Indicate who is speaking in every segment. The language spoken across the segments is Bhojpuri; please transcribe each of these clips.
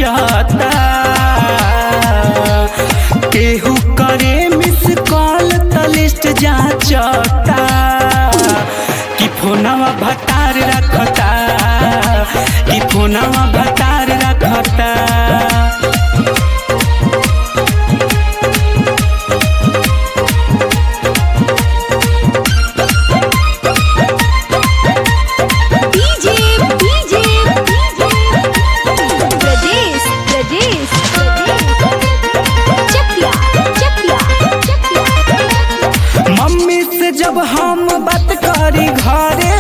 Speaker 1: साजता केहू करे मिस कॉल त लिस्ट जाचता कि फोनवा भतार रखता कि फोनवा भतार रखता
Speaker 2: DJ DJ Pradesh Pradesh Chakiya Chakiya Chakiya
Speaker 1: mummy से जब हम बात करी घरे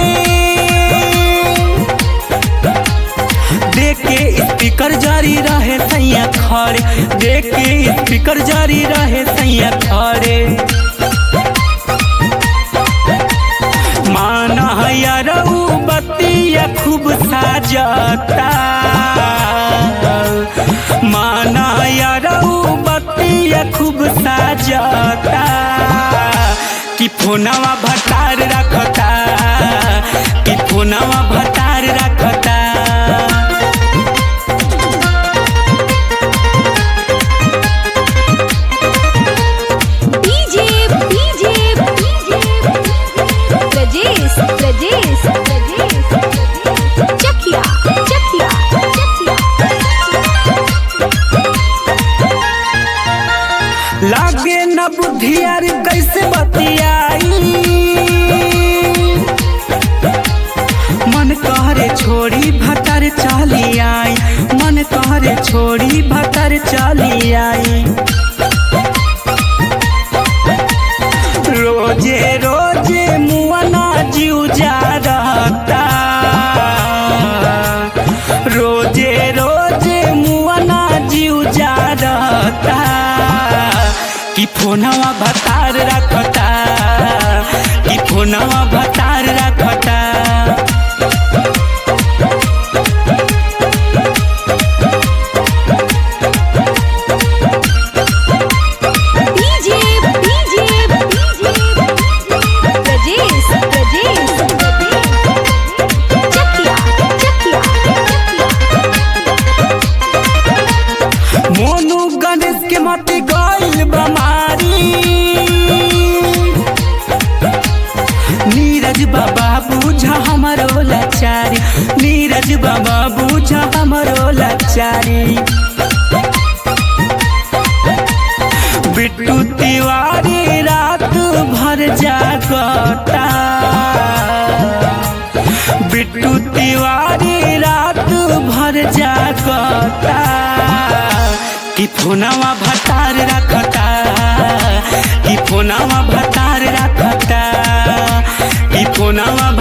Speaker 1: देख के स्पीकर जारी रहे सैया खड़े देख के स्पीकर जारी रहे सैया खड़े माना यार ऊ बतिया खूब साजता माना यार ऊ बतिया खूब साजता कि फोनवा भतार रखता कि फोनवा भतार रखता
Speaker 2: डीजे डीजे प्रदेश प्रदेश चकिया चकिया चकिया
Speaker 1: लागे न बुद्धियार कैसे बतियाई मन कहरे छोड़ी भतर चली आई मन कहरे छोड़ी भतर चली आई रोजे रोजे मुआना जीव जा रहता रोजे रोजे मुआना जीव जा रहता कि फोनवा भतार रखता कि फोनवा भतार रखता
Speaker 2: डीजे डीजे प्रदेश प्रदेश चकिया चकिया
Speaker 1: मोनू गणेश के मत गइल बमारी नीरज बाबा बूझा हमरो लाचारी नीरज बाबा बूझा हमरो लाचारी बिट्टू तिवारी रात भर जागता बिट्टू तिवारी रात भर जागता कि फोनवा भतार रखता कि फोनवा भतार रखता कि फोनवा